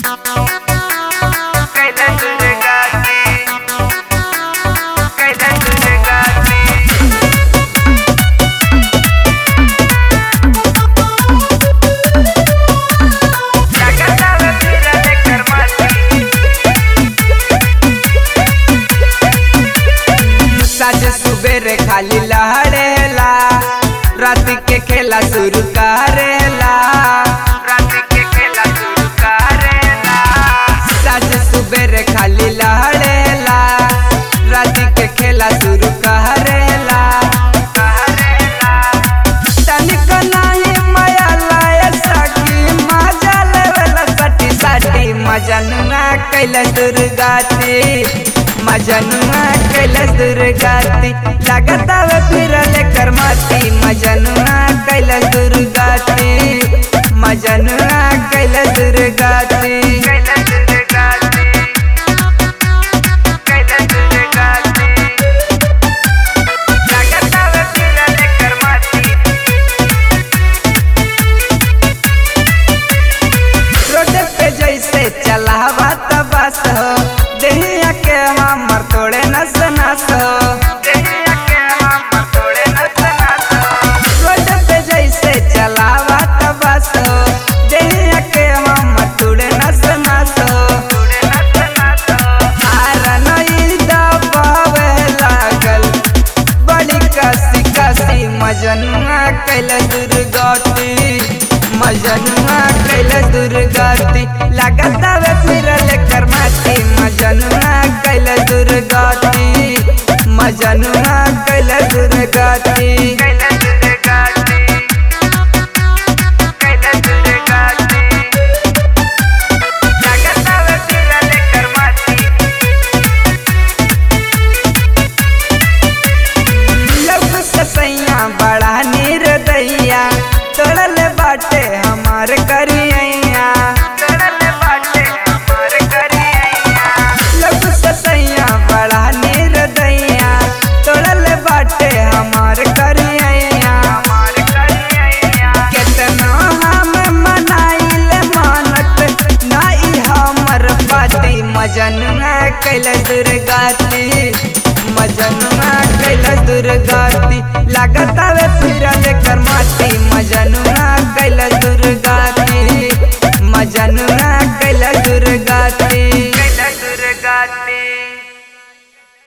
कैलाश दुर्गाती कैलाश दुर्गाती जगतावे फिरले कर्माती साज सुबेरे खाली लहरेला रात के खेला शुरू करेला रात के खेला शुरू करेला साज सुबेरे खाली लहरेला रात के खेला शुरू करेला करेला तनिक नाही माया लाय सकी मजा लेवला सटी सटी मजनुआ कैलाश दुर्गाती मजनुआ कैलाश दुर्गाती लगतावे फिरले करमाती मजनुआ कैलाश दुर्गाती मजनुआ कैलाश दुर्गाती कैलाश दुर्गाती कैलाश दुर्गाती जगतावे फिरले कर्माती रोड पे जैसे चलावा बस हो देहिया के हमर तोड़े नस नस हो देहिया के हम तोड़े नस नस रोड पे जैसे चलावा बस हो देहिया के हमर तोड़े नस नस हो तोड़े नस नस हारन ई दबावे लागल बड़ी कसी कसी मजनुआ कैल दुर्गति मजनुआ कैल दुर्गति लगतावे फिरल करमाती मजनुआ कैल दुर्गति मजनुआ कैल दुर्गति कैलाश दुर्गाती कैलाश दुर्गाती जगतावे फिरले कर्माती लव ससैया बड़ा निर्दया तोड़ल बाटे हमार करिया चढ़ल बाटे हमार करिया लव ससैया बड़ा निर्दया तोड़ल बाटे हमार करिया हमार करिया केतनो हम मनाइल मानत नाई हमर पाती मजनुआ कैल दुर्गाती मजनुआ कैल दुर्गाती